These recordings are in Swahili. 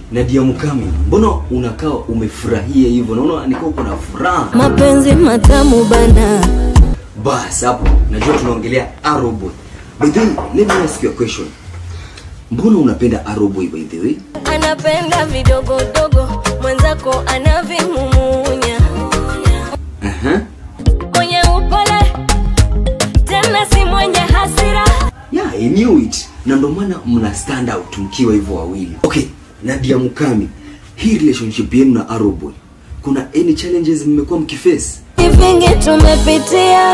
Nadia Mukami, mbona unakaa umefurahia hivyo? Naona nikaa uko na furaha. mapenzi matamu bana Bas hapo najua tunaongelea Arrowboy. By the way, let me ask you a question. Mbona unapenda Arrowboy by the way? anapenda vidogodogo mwenzako anavimumunya Aha. mwenye upole tena si mwenye hasira Yeah, I knew it. Na ndo maana mna stand out mkiwa hivyo wawili. Okay, Nadia Mukami, hii relationship yenu na Arrowboy, kuna any challenges mmekuwa mkiface? vingi tumepitia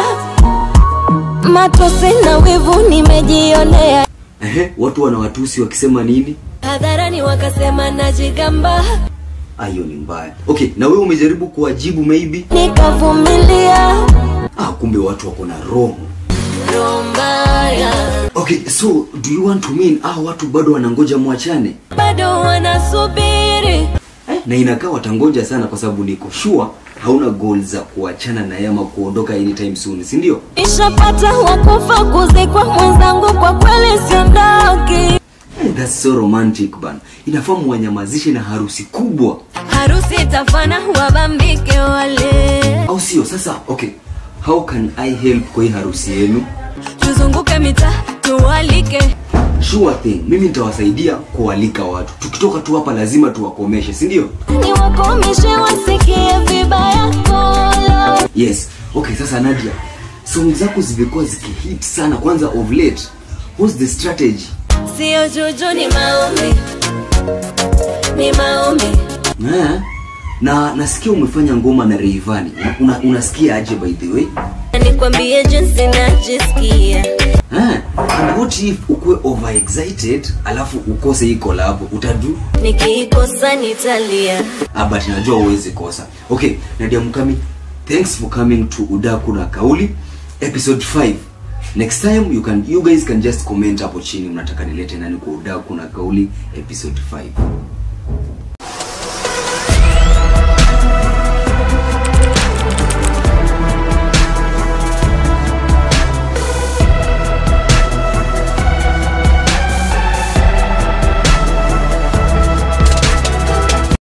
matosi na wivu nimejionea Ehe, watu wanawatusi wakisema nini? hadharani wakasema najigamba Ah, hiyo ni mbaya. Okay, na wewe umejaribu kuwajibu maybe? nikavumilia Ah, kumbe watu wako na roho. roho mbaya Okay, so do you want to mean ah, watu bado wanangoja mwachane? bado wanasubiri Eh, na inakaa watangoja sana kwa sababu niko sure hauna goal za kuachana na yeye ama kuondoka anytime soon, si ndio? ishapata wakufa kuzikwa mwenzangu kwa kweli siondoki Hey, that's so romantic bana. Inafaa muwanyamazishe na harusi kubwa, harusi itafana wabambike wale au sio? Sasa okay, how can I help kwa hii harusi yenu? tuzunguke mita tuwalike Sure thing, mimi nitawasaidia kualika watu. Tukitoka tu hapa lazima tuwakomeshe, si ndio? ni wakomishe wasikie vibaya kolo Yes. Okay, sasa Nadia, song zako zimekuwa zikihit sana kwanza of late. What's the strategy? sio juju ni maombi ni maombi Eh? Na nasikia umefanya ngoma na Rayvanny. Una, unasikia aje by the way? nikwambie jinsi najisikia Eh? And what if ukuwe overexcited alafu ukose hii collab utadu? nikiikosa nitalia Ah, but najua uwezi kosa. Okay, Nadia Mukami, thanks for coming to Udaku na Kauli episode 5. Next time you can you guys can just comment hapo chini mnataka nilete nani kwa Udaku na Kauli episode 5.